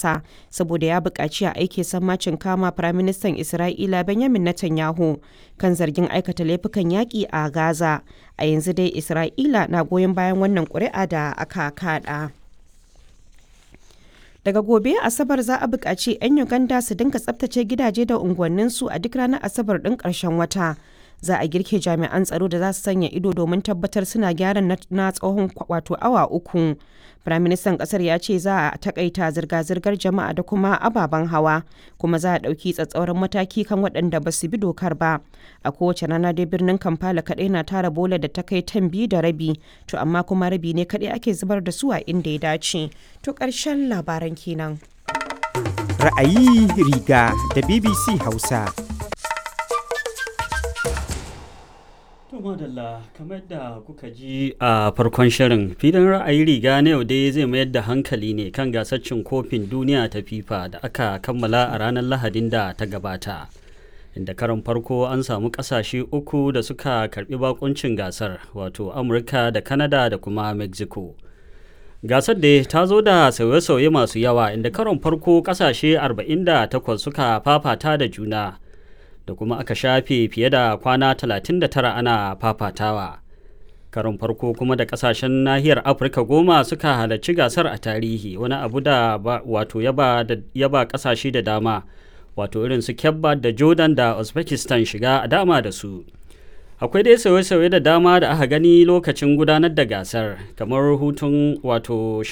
ƙasa saboda ya buƙaci a aike sammacin kama Firaministan Isra'ila Benjamin Netanyahu kan zargin aikata laifukan yaƙi a Gaza. A yanzu dai Isra'ila na goyon bayan wannan ƙuri'a da aka kaɗa. Daga gobe Asabar za a buƙaci 'yan Uganda su dinga tsabtace gidaje da unguwanninsu a duk ranar Asabar ɗin ƙarshen wata. Za a girke jami'an tsaro da za su sanya ido domin tabbatar suna gyaran na tsawon wato awa uku. Firaministan ƙasar ya ce za a takaita zirga-zirgar jama'a da kuma ababen hawa, kuma za a ɗauki tsatsauran mataki kan waɗanda ba su bi dokar ba. A kowace rana dai birnin Kampala kaɗai na tara bola da ta kai tan biyu da rabi, to amma kuma rabi ne kaɗai ake zubar da su a inda ya dace. To ƙarshen labaran kenan. Ra'ayi riga da BBC Hausa. To madalla kamar da kuka ji a farkon shirin filin ra'ayi riga na yau dai zai mayar da hankali ne kan gasar cin kofin duniya ta FIFA da aka kammala a ranar Lahadin da ta gabata. Inda karon farko an samu kasashe uku da suka karbi bakuncin gasar wato Amurka da Canada da kuma Mexico. Gasar da ta zo da sauye-sauye masu yawa inda karon farko kasashe 48 suka fafata da juna. da kuma aka shafe fiye da kwana 39 ana fafatawa. Karon farko kuma da kasashen nahiyar Afirka goma suka halarci gasar a tarihi wani abu da wato yaba kasashe da dama wato irin su Kebba da Jordan da Uzbekistan shiga a dama da su. Akwai dai sauye-sauye da dama da aka gani lokacin gudanar da gasar kamar hutun wato